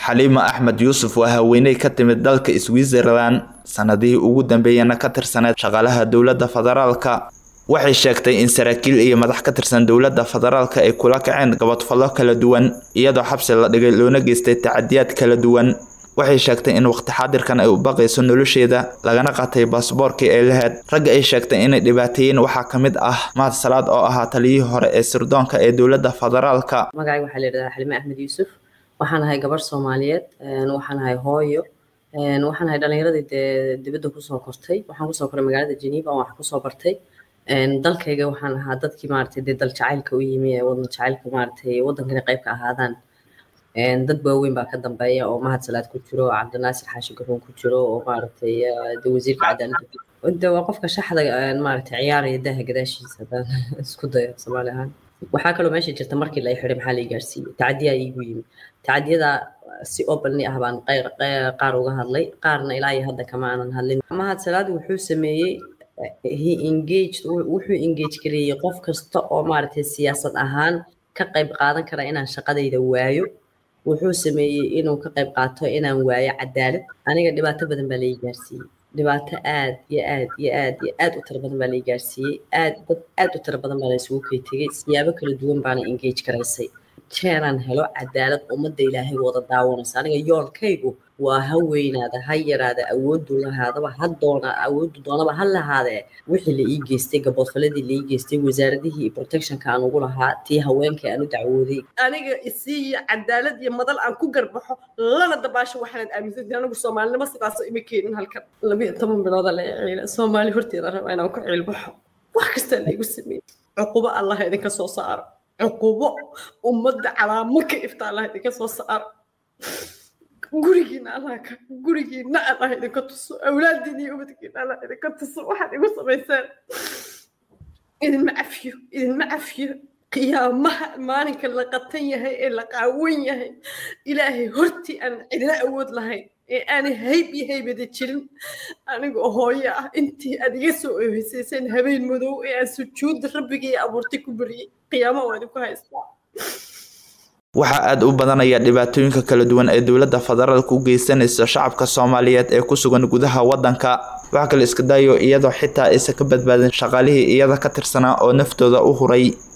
xaliima axmed yuusuf waa haweeney ka timid dalka switzerland sanadihii ugu dambeeyana ka tirsaneed shaqaalaha dowladda federaalka waxay sheegtay in saraakiil iyo madax ka tirsan dowladda federaalka ay kula kaceen gabadfallo kala duwan iyadoo xabsi la dhigay loona geystay tacadiyaad kala duwan waxay sheegtay in waqti xaadirkan ay u baqayso nolosheeda lagana qatay baasboorkii ay lahayd ragga ay sheegtay inay dhibaateeyeen waxaa ka mid ah mahad salaad oo ahaa taliyihii hore ee sirdoonka ee dowladda federaalka magacayga waxaa la yidhahdaa xalime axmed yuusuf waxaan ahay gabarh soomaaliyeed waxaan ahay hooyo waxaan ahay dhalinyaradii dee dibadda kusoo kortay waxaan kusoo koray magaalada geneva wax kusoo bartay dalkayga waxaan ahaa dadkii maaragtay dee dal jacaylka u yimi ee wadan jacaylka maaragtay waddankana qayb ka ahaadaan dad waaweyn baa ka dambeeya oo mahad salaad ku jiro oo cabdinaasir xaashi garoon ku jiro oo maaragtay de wasiirka cadaaladda de waa qofka shaxda maaragtay ciyaaraya daaha gadaashiisa haddaan isku dayo soomaali ahaan waxaa kaloo meesha jirta markii la xiray maxaa la gaarsiiyey tacadiyaa iigu yimi tacadiyada si openly ah baan qaar uga hadlay qaarna ilaa iyo hadda kama aanan hadlin mahad salaad wuxuu sameeyey he engaged wuxuu engage gareeyey qof kasta oo maaragtay siyaasad ahaan ka qayb qaadan kara inaan shaqadayda waayo wuxuu sameeyey inuu ka qayb qaato inaan waayo cadaalad aniga dhibaato badan baa lai gaarsiiyey dhibaato aad iyo aad iyo aad iyo aad u tiro badan baa lai gaarsiiyey aad dad aad u tiro badan baa la isugu kay tegey siyaabo kala duwan baana engage garaysay jeeraan helo cadaalad ummadda ilaahay wada daawanaysa aniga yoolkaygu waa ha weynaada ha yaraada awoodu lahaadaba ha doona awoodu doonaba ha lahaadee wixii la ii geystay gaboodfaladii la ii geystay wasaaradihii iyo protectionka aan ugu lahaa tii haweenka aan u dacwooday aniga isiiyo cadaalad iyo madal aan ku garbaxo lana dabaasho waxaanad aaminsantahay anigu soomaalinimo sidaasoo ima keenin halkan labiyo toban bilooda la ciila soomaali horteeda raba inaan ku ciilbaxo wax kastaa laygu sameeyey cuqubo allah idinka soo saaro cuqubo ummadda calaamo ka ifta allah idinka soo saaro gurigiina allah ka gurigiina allah idinka tuso awlaadiina iyo ubadkiina allah idinka tuso waxaad igu samaysaan idinma cafiyo idinma cafiyo qiyaamaha maalinka la qatan yahay ee la qaawan yahay ilaahay hortii aan cidina awood lahayn ee aanay hayb iyo haybada jirin aniga hooyo ah intii aad iga soo oheysayseen habeen madow ee aan sujuudda rabbigii abuurtay ku bariyey qiyaamo waa idinku haystaa waxaa aada u badanaya dhibaatooyinka kala duwan ee dowladda federaalka u geysanaysa shacabka soomaaliyeed ee ku sugan gudaha waddanka waxaa kale iska daayo iyadoo xitaa aysan ka badbaadin shaqaalihii iyada ka tirsanaa oo naftooda u huray